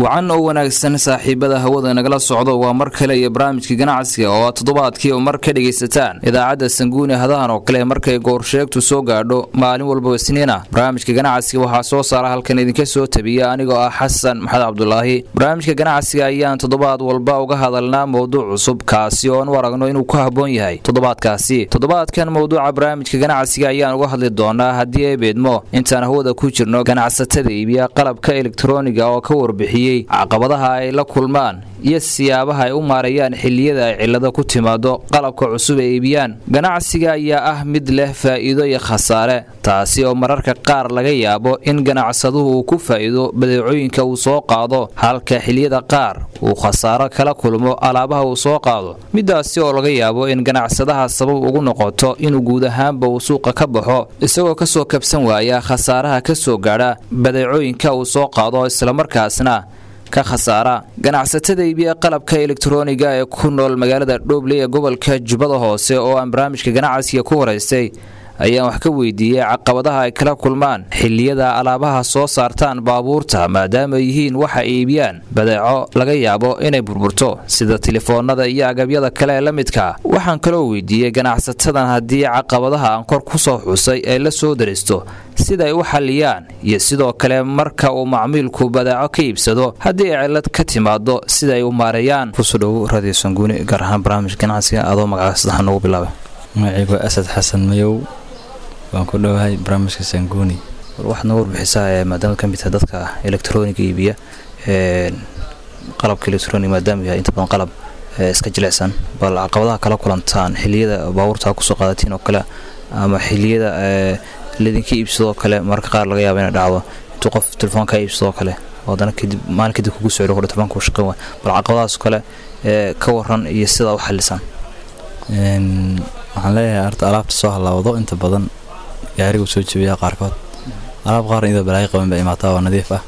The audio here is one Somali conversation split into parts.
wacan oo wanaagsan saaxiibada hawada nagala socdo waa mar kale iyo barnaamijka ganacsiga oo aad toddobaadkii oo mar ka dhegaysataan idaacadda sanguuni hadahan oo kale markay goorsheegtu soo gaadho maalin walba isniina barnaamijka ganacsiga waxaa soo saara halkan idinka soo tabiya anigoo ah xasan maxamed cabdulaahi barnaamijka ganacsiga ayaan toddobaad walba uga hadalnaa mowduuc cusub kaasi oon u aragno inuu ku habboon yahay toddobaadkaasi toddobaadkan mowduuca barnaamijka ganacsiga ayaan uga hadli doonaa haddii ay beedmo intaan hawada ku jirno ganacsatada iibiya qalabka elektroniga oo ka warbixiyey caqabadaha ay la kulmaan iyo siyaabaha ay u maareeyaan xilliyada ay cillado ku timaado qalabka cusub ay iibiyaan ganacsiga ayaa ah mid leh faa'iido iyo khasaare taasi oo mararka qaar laga yaabo in ganacsaduhu uu ku faa'iido badeecooyinka uu soo qaado halka xilliyada qaar uu khasaaro kala kulmo alaabaha uu soo qaado midaasi oo laga yaabo in ganacsadaha sabab ugu noqoto inuu guud ahaanba uu suuqa ka baxo isagoo kasoo kabsan waaya khasaaraha ka soo gaadha badeecooyinka uu soo qaado islamarkaasna ka khasaara ganacsatada iibiya qalabka elektroniga ee ku nool magaalada dhoobley ee gobolka jubbada hoose oo aan barnaamijka ganacsiga ku horeystay ayaan wax ka weydiiyey caqabadaha ay kala kulmaan xilliyada alaabaha soo saartaan baabuurta maadaama yihiin waxa ay iibiyaan badeeco laga yaabo inay burburto sida telefoonada iyo agabyada kale ee la midka waxaan kaloo weydiiyey ganacsatadan haddii caqabadaha aan kor ku soo xusay ay la soo daristo siday u xalliyaan iyo sidoo kale marka uu macmiilku badeeco ka iibsado haddii ay cillad ka timaado sida ay u maareeyaan kusudhow radio sanguuni gaar ahaan barnaamij ganacsiga adoo magaca sadexa noogu bilaaba magacaygu asad xasan mayow waan ku dhowahay barnaamijka sanguuni waxaad noo warbixisaa maadaama ka mid tahay dadka elektroniga iibiya qalabka elektroniga maadaama yahay inta badan qalab iska jilicsan bal caqabadaha kala kulantaan xilliyada baabuurta kusoo qaadatiin oo kale ama xilliyada laydinka iibsadoo kale mararka qaar laga yaaba inay dhacdo intuu qof telefoon kaa iibsadoo kale haddana kadib maalin kadib kugu socdo kudhe telefoonka uu shaqayn waay bal caqabadahaas kale ka waran iyo sidaa u xalisaan waxaan leeyahay horta alaabta soo halaawdo inta badan gaarigu soo jebiyaa qaarkood alaab qaarna iyadoo balaayo qaban ba imaataa oo nadiif ah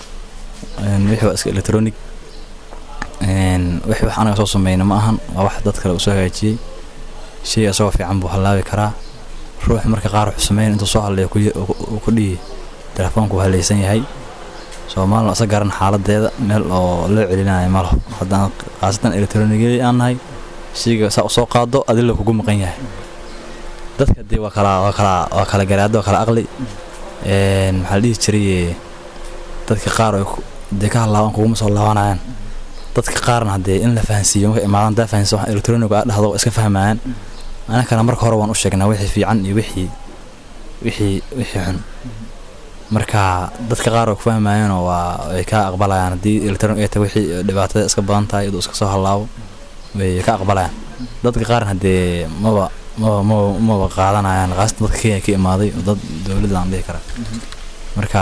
wixii waa iska electronic wixii wax anaga soo sameyna ma ahan waa wax dad kale uu soo hagaajiyey shay asagoo fiican buu halaabi karaa ruux marka qaar wuxuu sameyn intuu soo hadlayo uu ku dhihi telefoonku halaysan yahay soomaalina isa garan xaaladeeda meel oo loo celinayo ma laho haddaan khaasatan electronigii aan nahay shayga saa soo qaado adila kugu maqan yahay dadka dee waa kala waa kala waa kala garaado waa kala aqli maxaa la dhihi jiray dadka qaar dee ka halaaban kuguma soo laabanayaan dadka qaarna haddee in la fahansiiyo marka imaadan daa fahansiiso wax electronic aa dhahdo iska fahmayaan anakana marka hore waan u sheegnaa wixii fiican iyo wixii wixii wixii xun marka dadka qaar oo ku fahmayaanoo waa ay ka aqbalayaan haddii electronic ay tahay wixii dhibaatada iska badan tahay iduu iska soo halaabo way ka aqbalayaan dadka qaarna haddee maba maba maba maba qaadanayaan qaasatan dadka kenya ka imaaday oo dad dowladda aan dhihi kara marka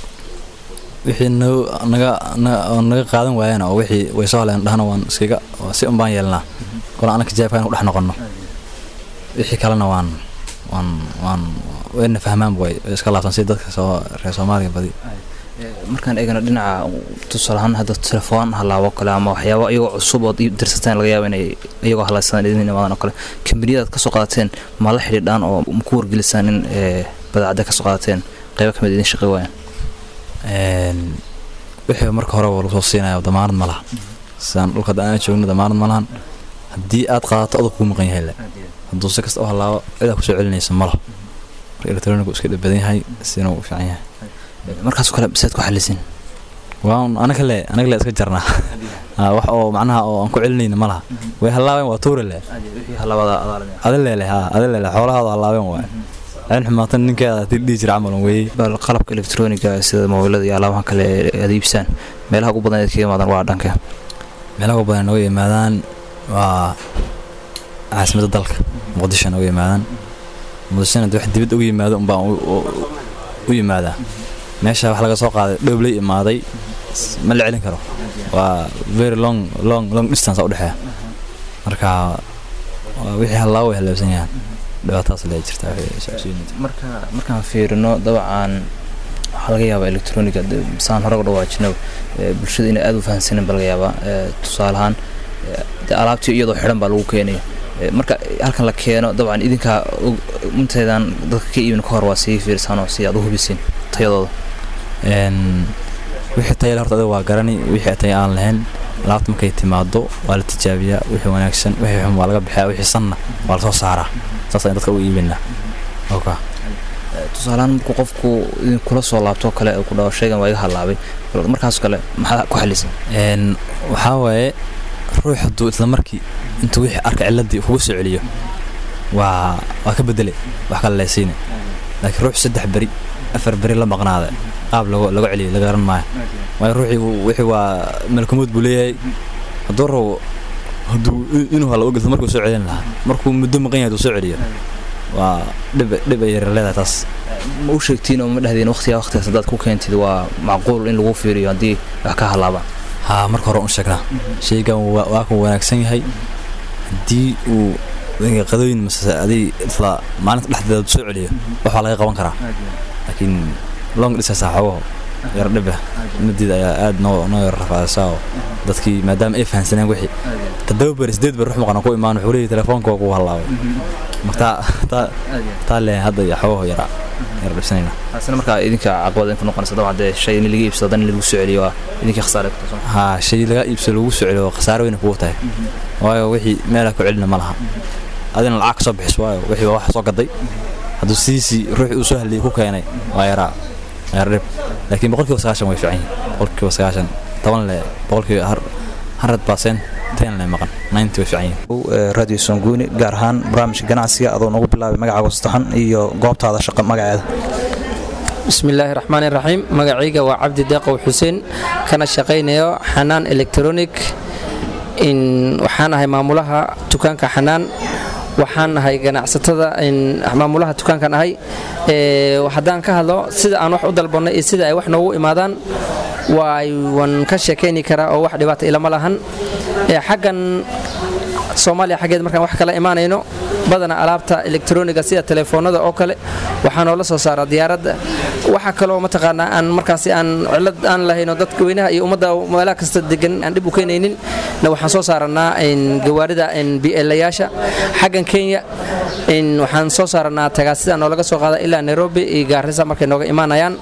wixii noo naga naga qaadan waayana oo wixii way soo haleen dhahna waan iskaga si un baan yeelnaa kole anaka jaabka in ku dhex noqonno wixii kalena waan waan waan wayna fahmaanba way iska laabsan si dadka soo reer soomaaliga badi markaan eegana dhinaca tusaalahaan hadda telefoon halaabo kale ama waxyaaba iyagoo cusub ood dirsateen laga yaaba inay iyagoo halaysadaan idin imaadaan oo kale kambaniyadaad kasoo qaadateen ma la xidhiidhaan oo maku wargelisaan in badeecada kasoo qaadateen qaybo kamid idin shaqay waayaan wixii marka hore waa lagu soo siinaya damaanad ma laha sidaan dhulka hadda aan joogno damaanad ma lahan haddii aad qaadato adag kugu maqan yahay le hadduu si kasta u halaabo cidaa kusoo celinaysa ma laho marka electronic iska dhib badan yahay sina uu fiican yahay markaasoo kale biseed ku xalisin waan anaga le anaga le iska jarnaa wax oo macnaha oo aan ku celinayna ma laha way halaabeen waa tuure le adilele ha adilele xoolahaada halaabeen waay cin xumaatan ninkeeda hadii dhihi jira camal weeye bal qalabka elektroniga sida mobilada iyo alaabaha kale aad iibsaan meelaha ugu badan eed kaga imaadaan waa dhanka meelaha ugu badan nooga yimaadaan waa caasimadda dalka muqdisho nooga yimaadaan muqdishona de wax dibad uga yimaado unbaan u yimaadaa meesha wax laga soo qaaday dhoobley imaaday ma la celin karo waa very long long long distance u dhexeeya marka wixii hallaawo way halaabsan yahaan dhibaatadaas lee jirta marka markaan fiirino dabcan waxaa laga yaabaa electroniga saan hore uga dhawaajino bulshada inay aada u fahansanin ba laga yaabaa tusaale ahaan alaabtii iyadoo xidhan baa lagu keenayo marka halkan la keeno dabcan idinkaa inteedaan dadka ka iibin ka hor waa sii fiirsan oo si aad u hubisiin tayadooda wixii tayale horta adiga waa garani wixii tay aan lahayn alaabta markay timaado waa la tijaabiyaa wixii wanaagsan wixii xun waa laga bixiyaa wixii sanna waa lasoo saaraa saas ayaan dadka u iibinaa oka tusaalehaan markuu qofku kula soo laabto kale ku dhaho shaygan waa iga halaabay markaas kale maxaa ku xalisan waxaa waaye ruux hadduu isla markii intuu wixii arka ciladii kugu soo celiyo waa waa ka bedele wax kale leesiine laakiin ruux saddex beri afar beri la maqnaada qaab lago laga celiyo laga garan maayo waayo ruuxii wixii waa malkumood buu leeyahay hadduu rabo hadduu inuu hala ogilto markuu soo celin lahaa markuu muddo maqan yahay hadduu soo celiyo waa dhib dhib ay yar leedahay taas ma u sheegtiin oo ma dhahdiin waqtigaa waqtigaas haddaad ku keentid waa macquul in lagu fiiriyo haddii wax ka halaabaan haa marka hore u sheegnaa shaygan waa ku wanaagsan yahay haddii uu qadooyin mase adig isla maalinta dhexdeeda soo celiyo waxaa laga qaban karaa laakiin long dhisaysaa xogaho yar dhiba madeeda ayaa aad noo noo yar rafaadaysaa oo dadkii maadaama ay fahansaneen wixii toddoba beri sideed beri rux maqana ku imaan wuxuu leeyahy telefoonka waa kugu hallaabay marka taa taa leen hadda iyo xogaho yara yar dhibsanayna taasina markaa idinka caqabada in ku noqonaysa dabcan haddee shay in laga iibsado dan in lagu soo celiyo waa idinkii khasaare ku tahay haa shay laga iibsado lagu soo celiyo khasaare weyna kugu tahay waayo wixii meelaa ku celina ma laha adina lacag ka soo bixis waayo wixii waa wax soo gaday hadduu sidiisii ruuxii uu soo hadlayay ku keenay waa yaraa yar dhib laakiin boqolkiiba sagaashan way fiican yihin boqolkiiba sagaashan toban le boqolkiiba hundred percent ten le maqan ninety way fiican yihin radio songuuni gaar ahaan barnaamijka ganacsiga adoo nagu bilaabay magacaaga saddexan iyo goobtaada shaqo magaceeda bismillaahi raxmaani raxiim magacayga waa cabdi deeqow xuseen kana shaqaynayo xanaan electronic waxaan ahay maamulaha dukaanka xanaan waxaan ahay ganacsatada maamulaha dukaankan ahay haddaan ka hadlo sida aan wax u dalbanno iyo sida ay wax noogu imaadaan waan ka sheekayni karaa oo wax dhibaata ilama lahan xaggan soomaaliya xaggeed markaan wax kala imaanayno badana alaabta elektroniga sida telefoonada oo kale waxaa noola soo saaraa diyaaradda waxaa kaloo mataqaanaa aan markaasi aan cilad aan lahayno dadka weynaha iyo ummadda meelaha kasta degan aan dhib u keenaynin na waxaan soo saaranaa gawaarida bielayaasha xaggan kenya waxaan soo saaranaa tagaasida noolaga soo qaada ilaa nairobi iyo gaarisa markay nooga imaanayaan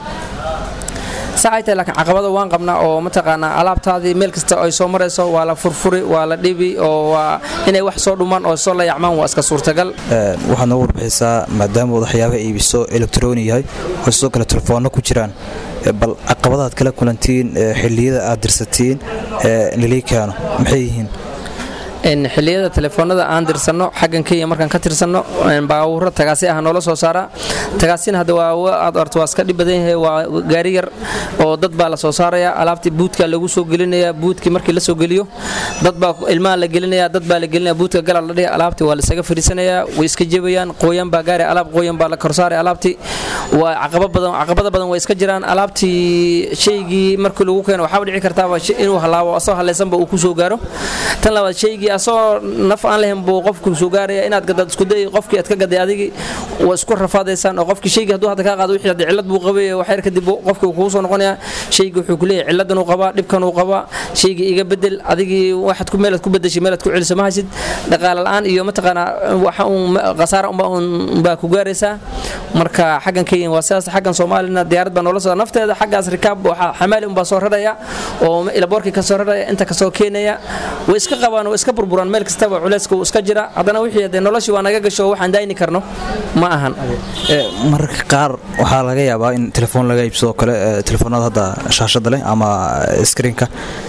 saacay tahay laakiin caqabada waan qabnaa oo mataqaanaa alaabtaadii meel kasta ay soo marayso waa la furfuri waa la dhibi oo waa inay wax soo dhumaan oo soo layacmaan waa iska suurtagal waxaad noogu warbixisaa maadaama waxyaabaha iibiso elektroni yahay oo sidoo kale telefoonno ku jiraan bal caqabadaad kala kulantiin xilliyada aad dirsatiin lilii keeno maxay yihiin xilliyada telefoonada aan dirsanno xaggan kenya markaan ka tirsanno baawuro tagaasi ah noola soo saaraa tagaasina hadda aad arto waa iska dhib badan yahay waa gaari yar oo dad baa la soo saaraya alaabtii buudka lagu soo gelinaya buudkii markii la soo geliyo dad baa ilmaha la gelinaya dad baa la gelinaya buudka galal la dhihi alaabtii waa lasaga fadhiisanaya way iska jebayaan qooyan baa gaari alaab qooyan baa la korsaaray alaabtii waa caqabada badan way iska jiraan alaabtii shaygii markii lagu keeno waxaaba dhici kartaaba inuu halaabo asoo halaysanba uu ku soo gaaro tan labaad shaygii asoo naf aan lahayn buu qofku soo gaaraya inaad gadaad isku day qofkii aad ka gaday adigii waa isku rafaadaysaan oo qofkii shaygii hadduu hadda kaa qaado wixii hadda cillad buu qabay waxyar kadib qofkii uu kugu soo noqonayaa shaygii wuxuu ku leeyahay cilladan uu qabaa dhibkan uu qabaa shaygii iga bedel adigii waxaad ku meelaad ku bedeshay meelaad ku celiso ma haysid dhaqaale la'aan iyo mataqaanaa waxa uun khasaara unbaa ku gaaraysaa marka xaggan kenya waa sidaas xaggan soomaalina diyaarad baa noola soo nafteeda xaggaas rikaab waxaa xamaali unbaa soo raraya oo ilaboorkii ka soo raraya inta kasoo keenaya way iska qabaan way iska burburaan meel kastaba culayska uu iska jira haddana wixii hadee noloshii waa naga gasho waxaan daayni karno ma ahan mararka qaar waxaa laga yaabaa in telefoon laga iibsadoo kale telefoonada hadda shaashada leh ama screenka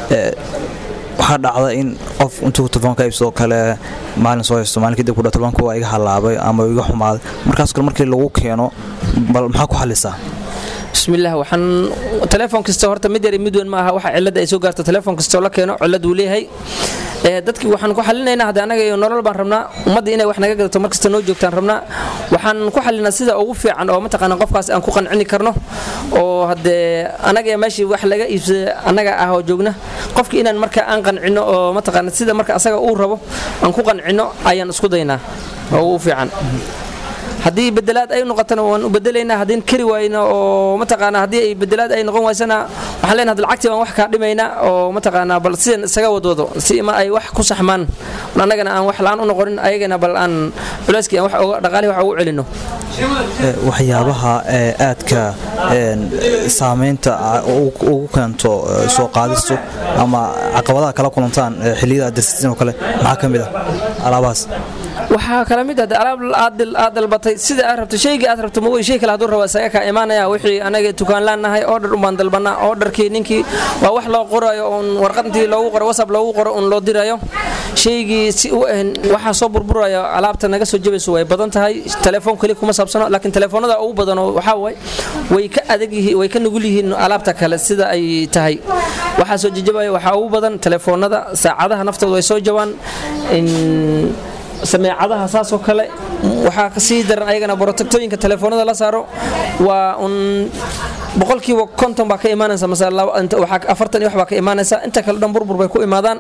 waxaa dhacda in qof intuu telefoon ka iibsadoo kale maalin soo haysto maalin kadib kudha telefoonka waa iga halaabay ama iga xumaaday markaas kale markii lagu keeno bal maxaa ku xalisaa bismillaah waxaan telefoon kasta horta mid yar mid weyn ma aha waxa cilada ay soo gaarto telefoon kastoo la keeno cilad uu leeyahay dadkii waxaan ku xalinaynaa hadda anaga iyo nolol baan rabnaa ummadda inay wax naga gadato markasta noo joogtaan rabnaa waxaan ku xalinaa sida ugu fiican oo mataqaana qofkaas aan ku qancini karno oo haddee anaga meeshii wax laga iibsada annaga ah oo joogna qofkii inaan marka aan qancino oo mataqaana sida marka asaga uu rabo aan ku qancino ayaan isku daynaa oo ugu fiican haddii bedelaad ay noqotana waan u bedelaynaa haddii kari waayna oo mataqaanaa haddii ay bedelaad ay noqon waysana waxaan leenahay lacagtii baan wax kaa dhimaynaa oo mataqaanaa bal sidan isaga wadwado si ma ay wax ku saxmaan annagana aan wax la-aan u noqonin ayagana bal aan culayskii aan wax uga dhaqaalihi wax ugu celino waxyaabaha aadka saamaynta ugu keento soo qaadistu ama caqabadaha kala kulantaan xilliyada aad darsatiin oo kale maxaa ka mid ah alaabahaas waxaa kala mid ah alaab aad dalbatay sida aad rabto shaygii aad rabto mawey shay kale hadduu rabo isaga kaa imaanaya wixii anaga tukaan nahay order umbaan dalbanaa orderkii ninkii waa wax loo qorayo uun warqadintii loogu qoro whatsapp loogu qoro uun loo dirayo shaygii si u ahan waxaa soo burburaya alaabta naga soo jabayso way badan tahay telefoon keli kuma saabsano laakiin telefoonada ugu badan waxaa waay way ka adag yihiin way ka nugul yihiin alaabta kale sida ay tahay waxaa soo jajabaya waxaa ugu badan telefoonada saacadaha naftooda way soo jabaan sameecadaha saasoo kale waxaa kasii daran ayagana borotagtooyinka telefoonada la saaro waa un boqolkiiba konton baa ka imaanaysa mase afartan iyo wax baa ka imaanaysa inta kale dhan burbur bay ku imaadaan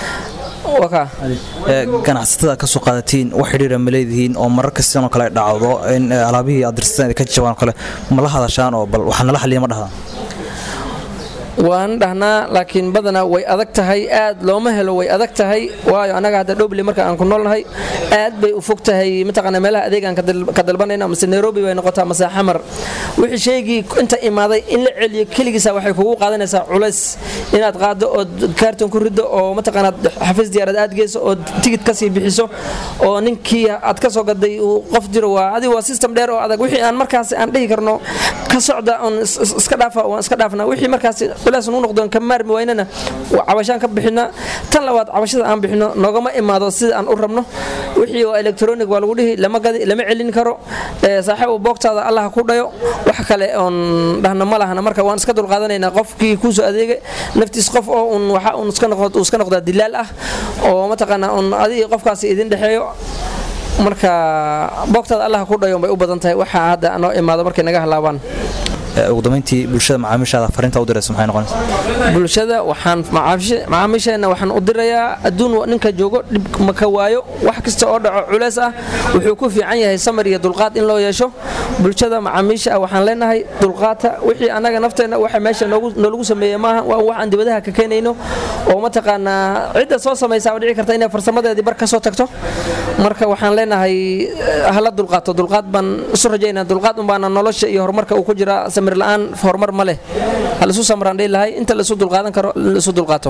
ganacsatada ka soo qaadatiin wax xidhiira ma leedihiin oo marar kastanoo kale ay dhacdo in alaabihii aad dirsateen ka jabaan oo kale ma la hadashaan oo bal waxaa nala xaliya ma dhahdaan waan dhahnaa laakiin badanaa way adag tahay aad looma helo way adag tahay waayo annaga hadda dhoble marka aan ku noolnahay aad bay u fog tahay mataqaana meelaha adeegaan ka dalbanayna mase nairobi bay noqotaa mase xamar wixii shaygii inta imaaday in la celiyo keligiisa waxay kugu qaadanaysaa culays inaad qaado ood kaarton ku riddo oo mataqaanaa xafiis diyaarad aad geyso oo tigid kasii bixiso oo ninkii aad ka soo gaday uu qof jiro waa adi waa system dheer oo adag wixii aan markaas aan dhihi karno ka socda oon iska dhaafa waan iska dhaafna wixii markaas culays nu noqdoon ka maarmi waynana cabashaan ka bixina tan labaad cabashada aan bixino noogama imaado sida aan u rabno wixii oo electronic waa lagu dhihi lama gadi lama celin karo saaxiib boogtaada allah ku dhayo wax kale oon dhahna ma lahana marka waan iska dulqaadanaynaa qofkii kuusoo adeega naftiis qof oo un waxa un iska noqdaa dilaal ah oo mataqaanaa un adigii qofkaasi idin dhexeeyo marka boogtaada allah ku dhayo bay u badan tahay waxaa hadda noo imaado markay naga halaabaan ugu dambeyntii bulshada macaamiishaada fariinta u diraysa maxay noqonaysaa bulshada waxaan macaamiisheenna waxaan u dirayaa adduun ninka joogo dhib maka waayo wax kasta oo dhaco culays ah wuxuu ku fiican yahay samar iyo dulqaad in loo yeesho bulshada macaamiisha ah waxaan leenahay dulqaata wixii annaga nafteenna waxa meesha noolagu sameeye maaha waa wax aan dibadaha ka keenayno oo mataqaanaa cidda soo samaysaa dhici karta inay farsamadeedii bar ka soo tagto marka waxaan leenahay hala dulqaato dulqaad baan isu rajaynaa dulqaad unbaana nolosha iyo horumarka uu ku jira samir la-aan horumar ma leh ha laisu samraan dhihi lahay inta laisu dulqaadan karo laisu dulqaato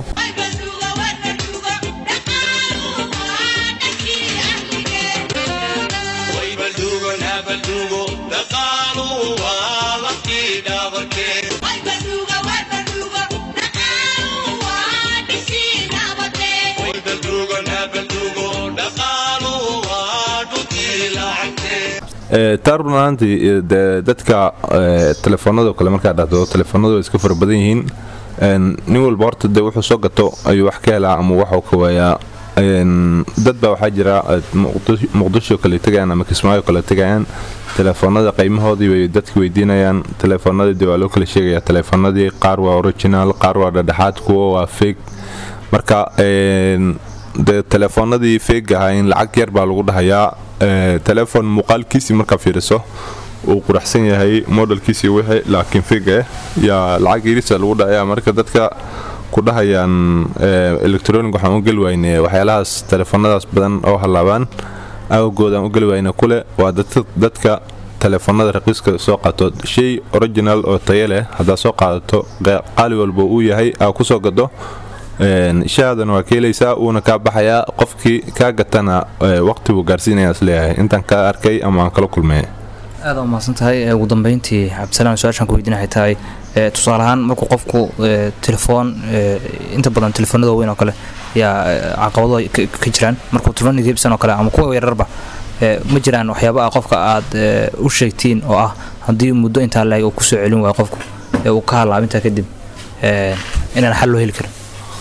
taa run ahaantii dadka telefoonado kale markaa dhahdo telefoonadu way iska fara badan yihiin nin walba horta de wuxuu soo gato ayuu wax ka helaa ama waxuu ka waayaa dad baa waxaa jira muqdisho kale tegayaan ama kismaayo kale tegayaan telefoonada qiimahoodii bay dadka weydiinayaan telefoonadii waa loo kala sheegaya telefoonadii qaar waa original qaar waa dhadhexaad kuwo waa feeg marka de telefoonadii feeg ahaa in lacag yar baa lagu dhahayaa telefon muuqaalkiisii markaa fiiriso uu quraxsan yahay modelkiisii wixii laakiin feega ah yaa lacag yarisa lagu dhahaya marka dadka ku dhahayaan electronic waxaan u geli wayne waxyaalahaas telefoonadaas badan oo hallaabaan awgood aan u geli wayne kule waa dadka telefoonada raqiiska soo qaato shay original oo tayo leh haddaad soo qaadato qaali walba uu yahay aa kusoo gado shahaadana waa ka helaysaa uuna kaa baxayaa qofkii kaa gatana waqti buu gaarsiinaya isleeyahay intaan ka arkay ama aan kala kulmay aada umahadsan tahay ugu dambeyntii cabdisalaan su-aashaan ku weydiinahay tahay tusaale ahaan markuu qofku telefoon inta badan telefoonada waaweyn oo kale yaa caqabado ka jiraan markuu telefoon iibsan oo kale ama kuwa yararba ma jiraan waxyaaba ah qofka aad u sheegtiin oo ah haddii muddo intaa laeg uu kusoo celin waayo qofku ee uu ka halaab intaa kadib inaan xal loo heli karin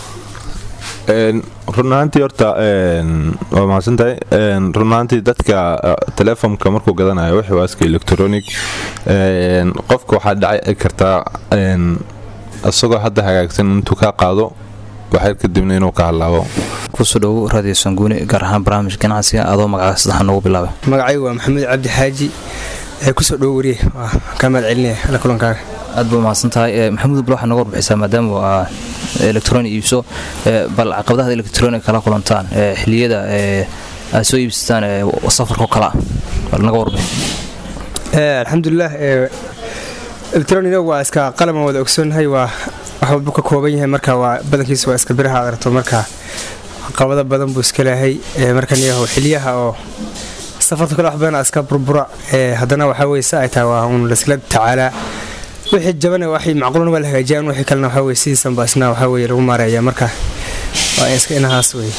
run ahaantii horta waa mahadsantahay run ahaantii dadka telefonka markuu gadanayo wixii waa iska electronic qofka waxaa dhaci kartaa isagoo hadda hagaagsan intuu kaa qaado waxyar kadibna inuu ka halaabo kusoo dhowo raadiyo sanguuni gaar ahaan barnaamij ganacsiga adoo magaca saddexan noogu bilaabay magacaygu waa maxamuud cabdi xaaji ee kusoo dhowo wariye waa kaa mahad celinaya alla kulankaaga aad ba umahadsan tahay maxamuud bal waxaa noga warbixisaa maadaama aa electroni iibso bal caqabadaha electronic kala kulantaan xiliyada aad soo iibsataan safarkao kale ah bal naga warbixi alxamdulilah electroniga waa iska qalaban wada ogsoonnahay waa wax walbu ka kooban yahay marka waa badankiisa waa iska biraha adarto marka caqabado badan buu iska leehay markaniyaho xiliyaha oo safarta kale wax badan iska burbura haddana waxaa weye si ay tahay waa uun laiskala tacaalaa wixii jabana waxay macquulna waa la hagaajiyaan wixii kalena waxaa weye sidiisanba isna waxaa weye lagu maareeya marka waa iska inahaas weye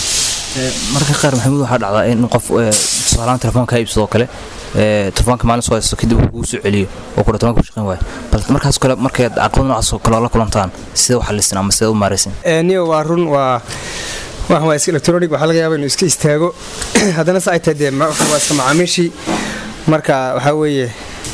marka qaar maxamuud waxaa dhacdaa in qof tusaalahaan telefoon kaa iibsadoo kale telefoonka maalin soo haysto kadib uu kugu soo celiyo oo kudha telefonka ku shaqayn waayo bal markaas kale markay caqabad noocaas oo kale la kulantaan sidee u xaliseen ama sidee u maaraysan niyo waa run waa waxan waa iska electronic waxaa laga yaaba inuu iska istaago haddana se ay tahay dee waa iska macaamiishii marka waxaa weeye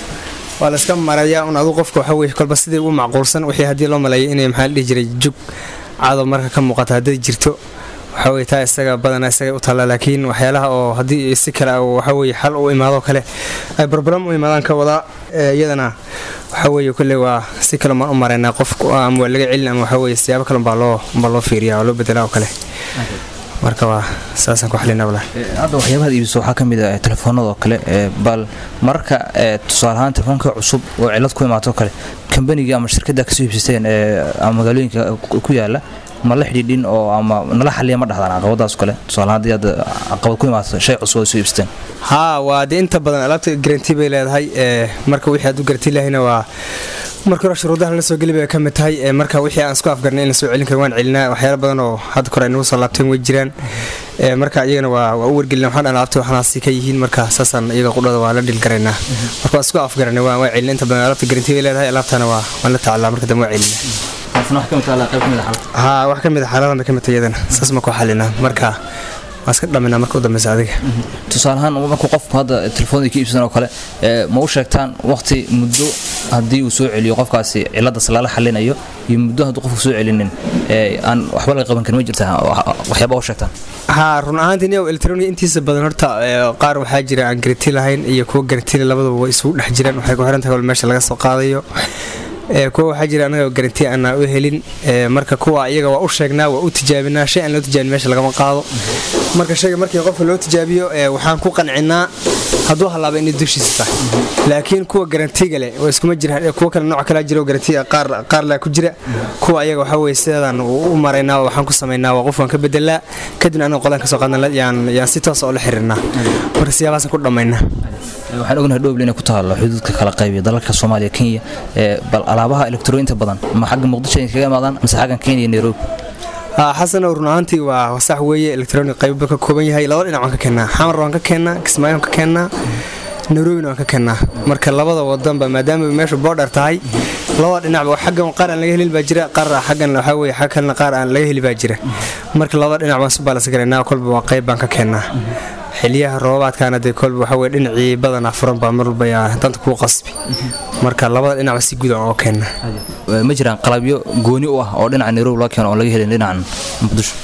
waa la iska mareeyaa un aduu qofka waxaa weye kolba sidii u macquulsan wixii haddii loo maleeyo inay maxaa la dhihi jiray jug cadow marka ka muuqata hadday jirto waxaa weye taa isaga badanaa isaga u taalla laakiin waxyaalaha oo haddii si kale waxaa weye xal u imaadoo kale ay barbaram u imaadaan ka wadaa iyadana waxaa weye kolley waa si kale maan u maraynaa qof ama waa laga celin ama waxaa weye siyaabo kale baa loo baa loo fiiriya oo loo bedelaa oo kale marka waa saasaan ku xalinaa walaa hadda waxyaabahaad iibiso waxaa ka mid ah telefoonada oo kale bal mararka tusaale ahaan telefoonka cusub oo cilad ku imaato kale kambaniga ama shirkadda kasoo iibsateen ama magaalooyinka ku yaala ma la xidhiidhin oo ama nala xaliya ma dhahdaan caqabadaas kale tusaale haddii aad caqabad ku imaato shay cusub oo soo iibsateen haa waa dee inta badan alaabta garanti bay leedahay marka wixii aad u garanti lahayna waa marka hore shuruudaha la soo geli bay ka mid tahay marka wixii aan isku afgarnay in la soo celin karo waan celinaa waxyaala badan oo hadda kore ay nagu soo laabteen way jiraan marka iyagana waa waa u wargelina waxaan dhan alaabta waxaanaasi ka yihiin marka saasaan iyaga qudhada waa la dhilgaraynaa marka waa isku afgaranay waan waa celina inta badan alaabta garanti bay leedahay alaabtana waa waan la tacalaa marka dambe waa celina haa wax ka mid a xaaladan bay ka mid tahay iyadana saas ma ku xalinaa marka waa iska dhaminaa marka u dambeysa adiga tusaale ahaan markuu qofku hadda telefoonada ka iibsan oo kale ma u sheegtaan waqti muddo haddii uu soo celiyo qofkaasi ciladaas lala xalinayo iyo muddo hadduu qofku soo celinin aan waxba laga qaban karin ma jirta waxyaaba u sheegtaan haa run ahaantii niyow electroniga intiisa badan horta qaar waxaa jira aan garanti lahayn iyo kuwa garantile labadaba way isugu dhex jiraan waxay ku xiran tahay wal meesha laga soo qaadayo kuwa waxaa jira anaga garanti aanaa u helin marka kuwa iyaga waa u sheegnaa waa u tijaabinaa shay aan loo tijaabin meesha lagama qaado marka shayga markii qofka loo tijaabiyo waxaan ku qancinaa hadduu hallaaba inay dushiisa tahay laakiin kuwa garantiga leh waa iskuma jiraan kuwa kale nooc kalaa jira oo garantiga qaar qaar laa ku jira kuwa ayaga waxaa weye sideedaan u maraynaa waxaan ku samaynaa waa qofkaan ka bedelaa kadibna anaga qolaan ka soo qaadna yaan yaan si toos oo la xiriirnaa marka siyaabahaasaan ku dhammaynaa waxaan ognahay dhowble inay ku taalo xuduudka kala qaybiya dalalka soomaaliya kenya bal alaabaha elektrooyinta badan ma xagga muqdisho ay kaga imaadaan mise xaggan kenya iyo nairobi xasanow run ahaantii waa sax weeye electronic qaybo ka kooban yahay laba dhinac waan ka keennaa xamar waan ka keennaa kismaayo waan ka keennaa nairobina waan ka keennaa marka labada wadanba maadaama meeshu boodher tahay labada dhinacba xaggan qaar aan laga helin baa jira qaar xaggan waxaa weye xag kalena qaar aan laga heli baa jira marka labada dhinac waan su baalas garaynaa kolba waa qayb baan ka keennaa xiliyaha roobaadkaana dee kolba waxaa weye dhinacii badanaa furan baa mar walba yaa danta kuu qasbi marka labada dhinacba si guud aan oo keena ma jiraan qalabyo gooni u ah oo dhinaca nairobi loo keeno oon laga helin dhinacan muqdisho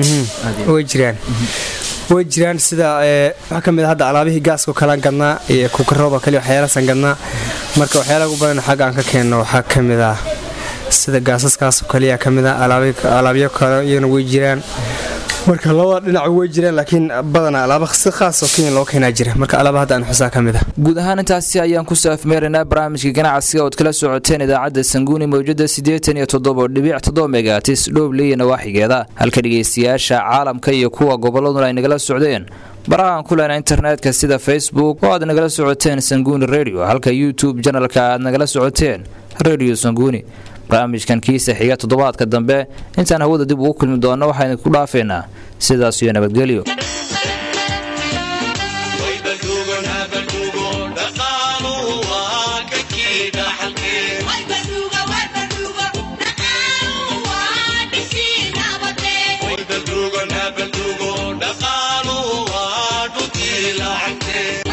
way jiraan way jiraan sida waxaa ka mid a hadda alaabihii gaaskao kalean gadnaa iyo kukarooba kale waxyaalaasaan gadnaa marka waxyaalaha ugu badan xagga aan ka keenno waxaa ka mid ah sida gaasaskaasoo kaliya ka mid ah alaabyo kale iyana way jiraan marka labada dhinac way jiraan laakiin badanaa alaaba si khaas oo kenya loo keenaa jira marka alaaba hadda aan xusaa ka mid ah guud ahaan intaasi ayaan kusoo afmeeraynaa barnaamijka ganacsiga ood kala socoteen idaacadda sanguuni mawjada siddeetan iyo toddoba dhibic toddoba megatis dhowble iyo nawaaxigeeda halka dhegaystayaasha caalamka iyo kuwa gobolladuna ay nagala socdeen barahaan ku lehna internetka sida facebook oo aad nagala socoteen sanguuni radio halka youtube janalka aad nagala socoteen radio sanguuni barnaamijkan kiisa xiga toddobaadka dambe intaan hawada dib ugu kulmi doonno waxaynu ku dhaafeynaa sidaas iyo nabadgelyo dhaqaaluhu waa dhuntii lacagtee